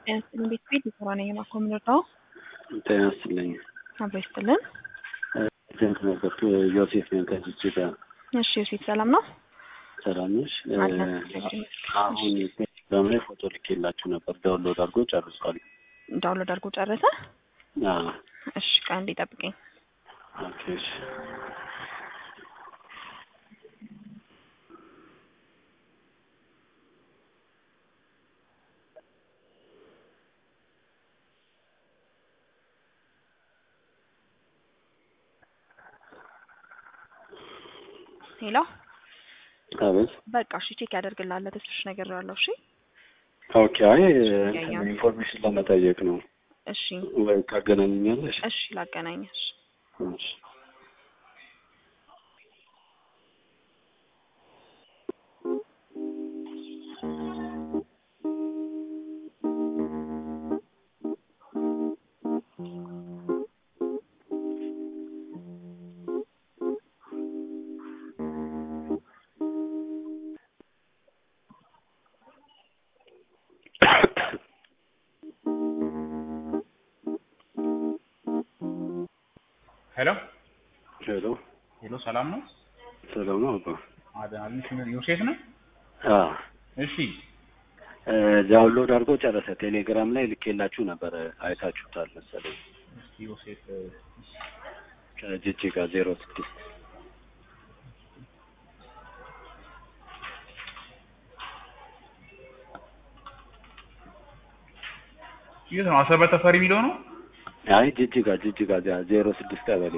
ጤና ይስጥልኝ ቤት ቤት የሰራ ነኝ የማኮ የምንወጣው ጤና ይስጥልኝ። አብሮ ይስጥልን። ጀንት ነበርኩ ዮሴፍ ነኝ ከጅጅጋ። እሺ ዮሴፍ ሰላም ነው? ሰላም ነሽ? አለን እግዚአብሔር ይመስገን። አሁን ቴሌግራም ላይ ፎቶ ልኬላችሁ ነበር። ዳውንሎድ አድርጎ ጨርሷል። ዳውንሎድ አድርጎ ጨረሰ? አዎ፣ እሺ ቆይ አንዴ ጠብቀኝ። ኦኬ፣ እሺ። ሄሎ አቤት። በቃ እሺ ቼክ ያደርግልሃል ተስፍሽ ነገር ያለው እሺ ኦኬ። አይ ያየው። ኢንፎርሜሽን ለመጠየቅ ነው። እሺ ወይ ታገናኝኛለሽ? እሺ ላገናኘሽ እሺ። ሄሎ ሄሎ፣ ሄሎ፣ ሰላም ነው? ሰላም ነው አባ? አዳንሽ ዮሴፍ ነው? አዎ፣ እሺ ዳውንሎድ አድርጎ ጨረሰ። ቴሌግራም ላይ ልኬላችሁ ነበር፣ አይታችሁታል መሰለኝ። እስቲ ዮሴፍ ከጅጅጋ ዜሮ ስድስት የት ነው? አሰበ ተፈሪ የሚለው ነው? አይ ጅጅጋ ጅጅጋ ዜሮ ስድስት ቀበሌ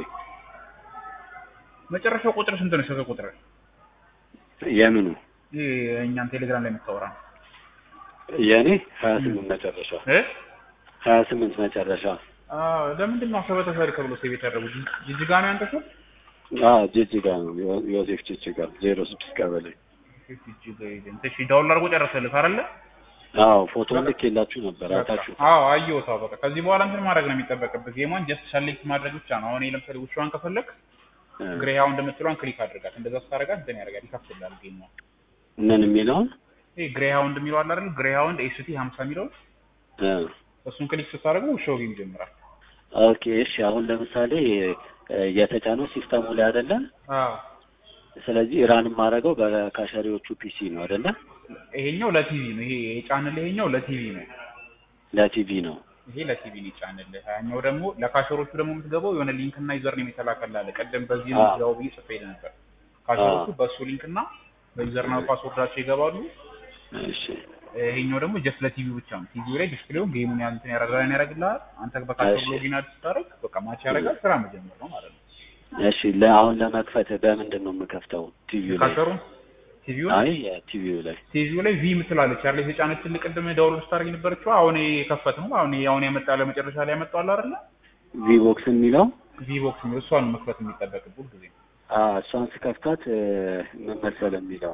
መጨረሻው ቁጥር ስንት ነው? ስልክ ቁጥር የምኑ ይሄ እኛን ቴሌግራም ላይ የምታወራ የእኔ ሀያ ስምንት መጨረሻ እ ሀያ ስምንት መጨረሻ አዎ ለምንድን ነው አሰበ ተፈሪ ተብሎ ሴቭ የተደረጉት? ጅጅጋ ነው ያንተ ሰው? አዎ ጅጅጋ ነው ዮ- ዮሴፍ ጅጅጋ ዜሮ ስድስት ቀበሌ ጅጅጋ ኤጀንት። እሺ ዳውንሎድ አድርጎ ጨረሰልህ አይደለ? አዎ ፎቶ ልኬላችሁ ነበር አይታችሁ አዎ አየሁት። አዎ በቃ ከዚህ በኋላ እንትን ማድረግ ነው የሚጠበቅብህ። ጌሟን ጀስት ሰሌክት ማድረግ ብቻ ነው። አሁን ይሄ ለምሳሌ ውሻዋን ከፈለግ ግሬ ሃውንድ የምትለዋን ክሊክ አድርጋት። እንደዛ ስታደርጋት እንትን ያደርጋል ይከፍትልሃል ጌሟን። ምን የሚለውን ይሄ ግሬ ሃውንድ የሚለው አለ አይደል? ግሬ ሃውንድ ኤስቲ 50 የሚለው እ እሱን ክሊክ ስታደርገው ውሻው ጌም ይጀምራል። ኦኬ እሺ አሁን ለምሳሌ እ የተጫነው ሲስተሙ ላይ አይደለ አዎ ስለዚህ ራን የማደርገው በካሸሪዎቹ ፒሲ ነው አይደለ ይሄኛው ለቲቪ ነው። ይሄ የጫንልህ ይሄኛው ለቲቪ ነው። ለቲቪ ነው ይሄ ለቲቪ ነው የጫንልህ። ያኛው ደግሞ ለካሸሮቹ ደግሞ የምትገባው የሆነ ሊንክ እና ዩዘር ነው የተላከልህ አለ። ቀደም በዚህ ነው አዎ። ያው ብዬ ጽፌልህ ነበር። ካሸሮቹ አዎ። በእሱ ሊንክ እና በዩዘር እና ፓስወርዳቸው ይገባሉ። እሺ ይሄኛው ደግሞ ጀስት ለቲቪው ብቻ ነው። ቲቪው ላይ ዲስፕሌውን ጌሙን ያን እንትን ያደርጋል ያደርግልሃል። አንተ በካሸር እሺ። ሎጊን አድ ስታደርግ በቃ ማች ያደርጋል። ስራ መጀመር ነው ማለት ነው። እሺ ለአሁን ለመክፈት በምንድን ነው የምከፍተው ቲቪው ላይ ካሸሩን ቲቪውን አይ ቲቪው ላይ ቲቪው ላይ ቪ ምትላለች ያለ የተጫነችልህ ቅድም ዳውንሎድ ስታደርግ የነበረችው አሁን የከፈት ነው። አሁን አሁን ያመጣ ለመጨረሻ ላይ ያመጣው አይደለ? ቪቦክስ የሚለው ቪ ቦክስ የሚለው እሷን መክፈት የሚጠበቅብህ ጊዜ አ እሷን ስከፍታት እ፣ ምን መሰለህ የሚለው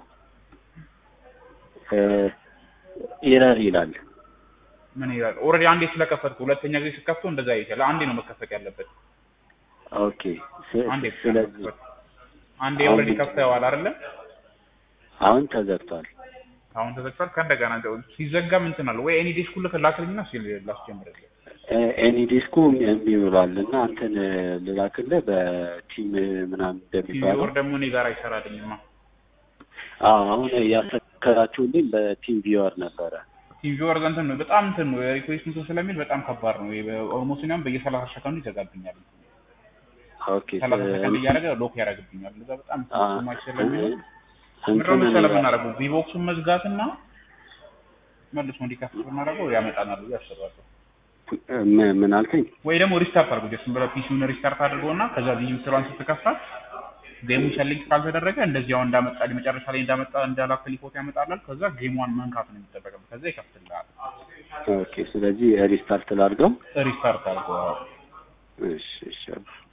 ኢረር ይላል ምን ይላል? ኦልሬዲ አንዴ ስለከፈትኩ ሁለተኛ ጊዜ ስከፍተው እንደዛ ይችላል። አንዴ ነው መከፈት ያለበት። ኦኬ ስ- አንዴ ብቻ ነው ስለዚህ መክፈት። አንዴ ኦልሬዲ ከፍተዋል አይደለ? አሁን ተዘግቷል አሁን ተዘግቷል። ከእንደገና እንደው ሲዘጋም እንትን አለ ወይ? እኔ ዲስኩ ልክ ላክልኝና ሲል ላስጀምርልህ። እ፣ ኤኒ ዲስኩ እምቢ ብሏል እና አንተን እ፣ ልላክልህ በቲም ምናምን ቲቪ እንደሚባለው ወር ደግሞ እኔ ጋር አይሰራልኝማ። አዎ አሁን ያሰከራችሁልኝ በቲም ቪወር ነበረ ቲቪ ወር እንትን ነው በጣም እንትን ነው ሪኩዌስት እንትን ስለሚል በጣም ከባድ ነው። ኦልሞስት እኛም በየሰላሳ ሰከንዱ ይዘጋብኛል። ኦኬ ሰላሳ እ፣ ሰከንድ እያደረገ ሎክ ያደርግብኛል። እንደዛ በጣም አ፣ ማች ስለሚሆን እንትን ምንድነው መሰለህ የምናደርገው ቪቦክሱን መዝጋትና መልሶ እንዲከፍት ብናደርገው ያመጣናል ብዬ አስባለሁ። ምን ምን አልከኝ? ወይ ደግሞ ሪስታርት አድርጎ ጀስት ብለህ ፒሲውን ሪስታርት አድርገውና ከዛ ቪ ምትለዋን ስትከፍታት ጌሙ ሰሌክት ካልተደረገ እንደዚህ አሁን እንዳመጣ መጨረሻ ላይ እንዳመጣ እንዳላክል ፎቶ ያመጣላል። ከዛ ጌሟን መንካት ነው የሚጠበቅበት። ከዛ ይከፍትልሃል። ኦኬ ስለዚህ ሪስታርት ላድርገው። ሪስታርት አድርገው እሺ እሺ አባ።